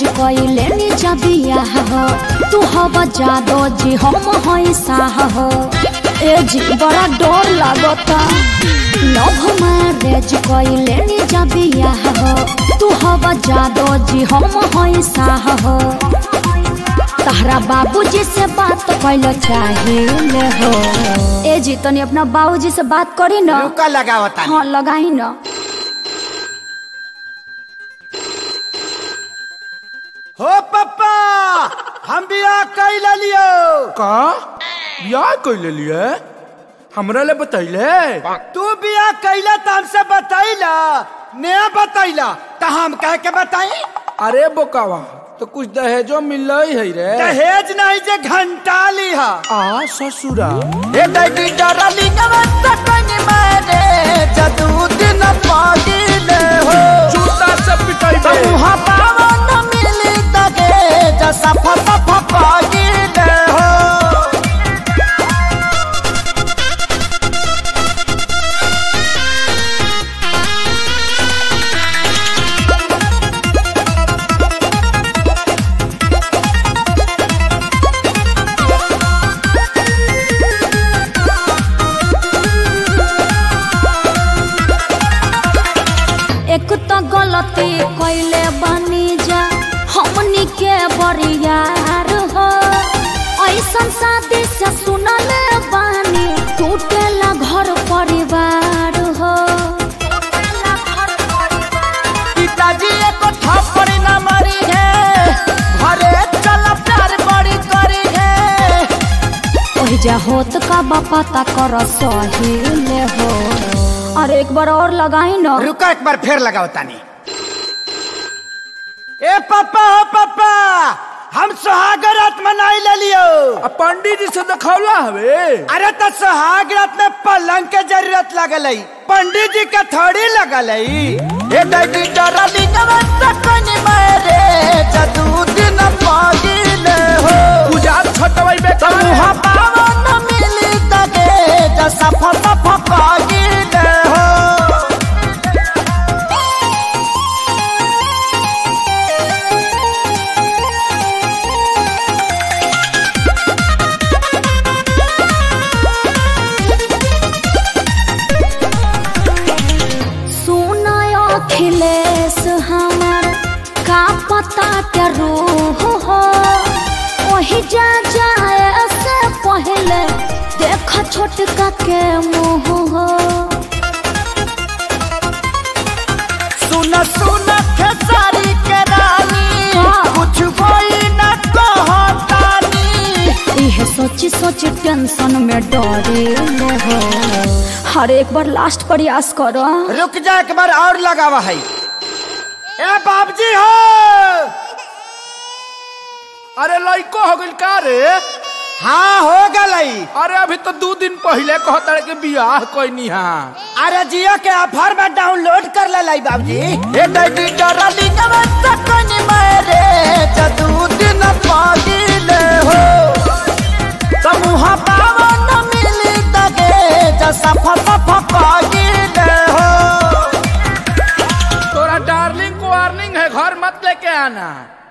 रेज कइले नी जबिया हो तू हवा जादो जी हम हई साह हो ए जी बड़ा डर लागता लव मैरेज कइले नी जबिया हो तू हवा जादो जी हम हई साह हो तहरा बाबूजी से बात कैल चाहिए हो ए जी तनी अपना बाबूजी से बात करी ना रुका लगावता हाँ लगाई ना हो पप्पा हम बियाह कैल लियो का बियाह कैले लिए हमरा ले बतैले तू बियाह कैला त हमसे बतैला ने बतैला त हम कह के बताई अरे बोकावा तो कुछ दहेजो मिल है रे दहेज नहीं जे घंटा लिहा आ ससुरा ए दैडी डरली नवत कनी मारे जदू दिन पागिले हो जूता से पिटाई मुहा पावन मिली तगे जसा फप फप पागिले हो एक तो गलती कैले बनी जा हमनी के बरियार हो ऐसन शादी से सुनल बानी टूटेला घर परिवार हो पिताजी एको थप्पड़ न मारी है घरे चल प्यार बड़ी करी है ओहि जा होत का पता कर सही ले हो अरे एक बार और लगाई ना रुका एक बार फिर लगाओ तानी ए पापा हो पापा हम सुहाग रात मनाई ले लियो आ पंडित जी से दिखौला हवे अरे तो सुहाग रात में पलंग के जरूरत लगल है पंडित जी के थोड़ी लगल है ए दैडी डरली नवत कनी मारे जदू दिन पागिले हो गुजार छटवाई बे मुहा पावन मिली तगे जसा फप फप पागिले हो सुनाय अखिलेश हमर का पता के रूह हो वही जा जाए से पहले देख छोटका के मुंह हो सुन सुन खेसारी के रानी हाँ। कुछ कोई न कहतानी इहे सोची सोची टेंशन में डरे ले हो हर एक बार लास्ट प्रयास करो रुक जा एक बार और लगावा है ए बाबजी हो अरे लइको हो गइल का रे हाँ हो गलई अरे अभी तो दो दिन पहले कहता के बियाह कोई हा अरे जियो के ऑफर में डाउनलोड कर ले लाई बाबजी ए दैडी डरली नवत कनी मारे जदू दिन पागिले हो समूह पावन मिली तगे जसा फप फप पागिले हो तोरा डार्लिंग को वार्निंग है घर मत लेके आना